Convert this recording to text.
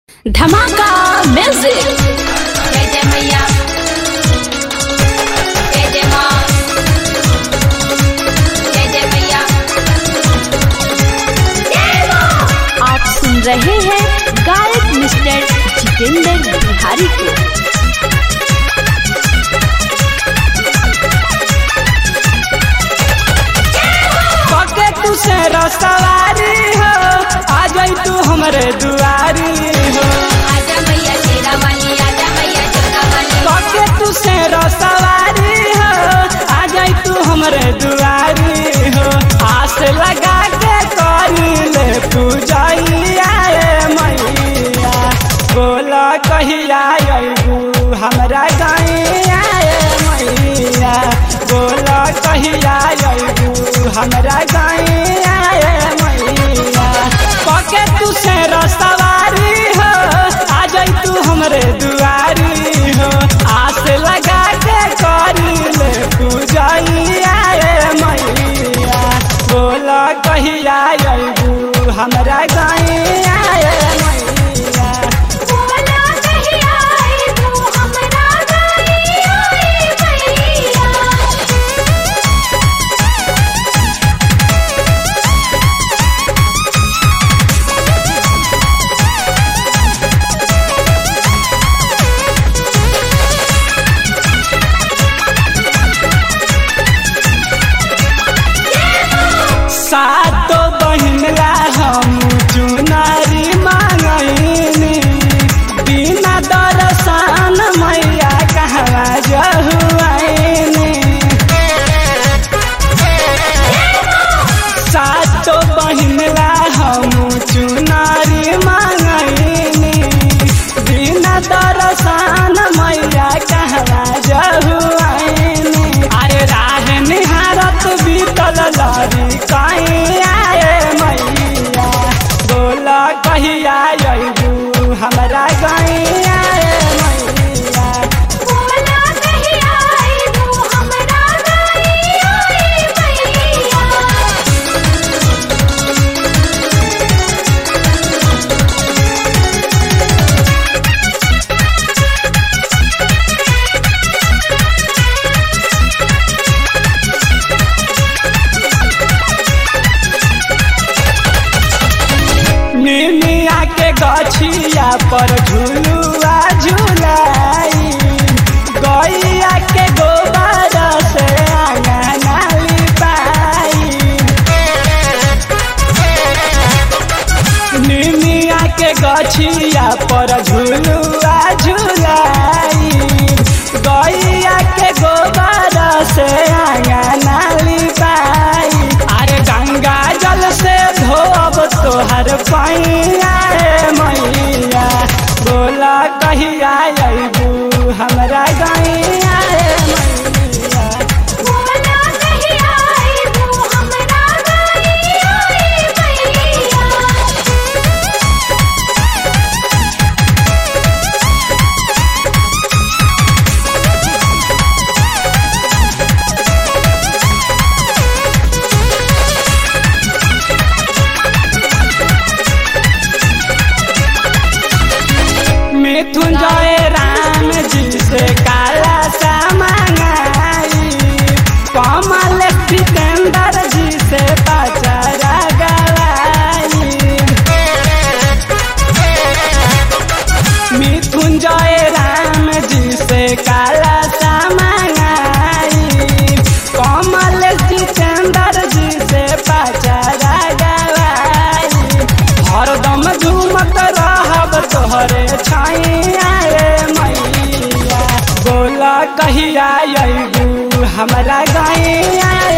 धमाका म्यूजिक जय जय मैया जय जय माँ जय जय मैया आप सुन रहे हैं गायक मिस्टर जितेंद्र बिहारी को पके तू से रसवारी हो आ जाई तू हमरे दुआरी हो आजा मैया शेरा वाली आजा मैया जोगा वाली पके तू से रसवारी हो आ जाई तू हमरे दुआरी हो आस लगा के करी ले पूजैया ए मैया बोला कहिया अइबू हमरा गैया ए मैया बोला कहिया अइबू हमरा गैया ए मैया पके तू से रसवारी हो आ जाई तू हमरे दुआरी हो आस लगा के करी ले पूजैया ए मैया बोला कहिया अइबू हमरा गैया ए मैया बोला कहिया आई तू हमरा गई आई मैया सातो बहिनला हम चुनारी मांगनी बिना दर्शन मैया कहवा जहुआनी सातो बहिनला हम चुनारी मांगनी बिना दर्शन मैया कहवा जहुआनी अरे राह निहारत बीतल लरी कहीं आए मैया बोला कहिया अइबू हमरा गैया ए मैया बोला कहिया आई तू हमरा गई आई मैया निमिया के गछिया पर झुलुआ झुलाई गैया के गोबर से आंगना लिपाई निमिया के गछिया पर झुलुआ झुलाई गैया के गोबर से आंगना लिपाई अरे गंगा जल से धोब तोहर पैया ए मैया बोला कहिया अइबू हमरा गैया ए मैया बोला कहिया आई तू हमरा गई आई मैया मिथुन जय राम जी से काला सा मंगाई कमल सिकंदर जी से पचरा गवाई मिथुन जय राम जी से काला सा मंगाई कमल सिकंदर जी से पचरा गवाई हरदम झूमत रहब तोहरे छाइया रे मैया बोला कहिया अइबू हमरा गैया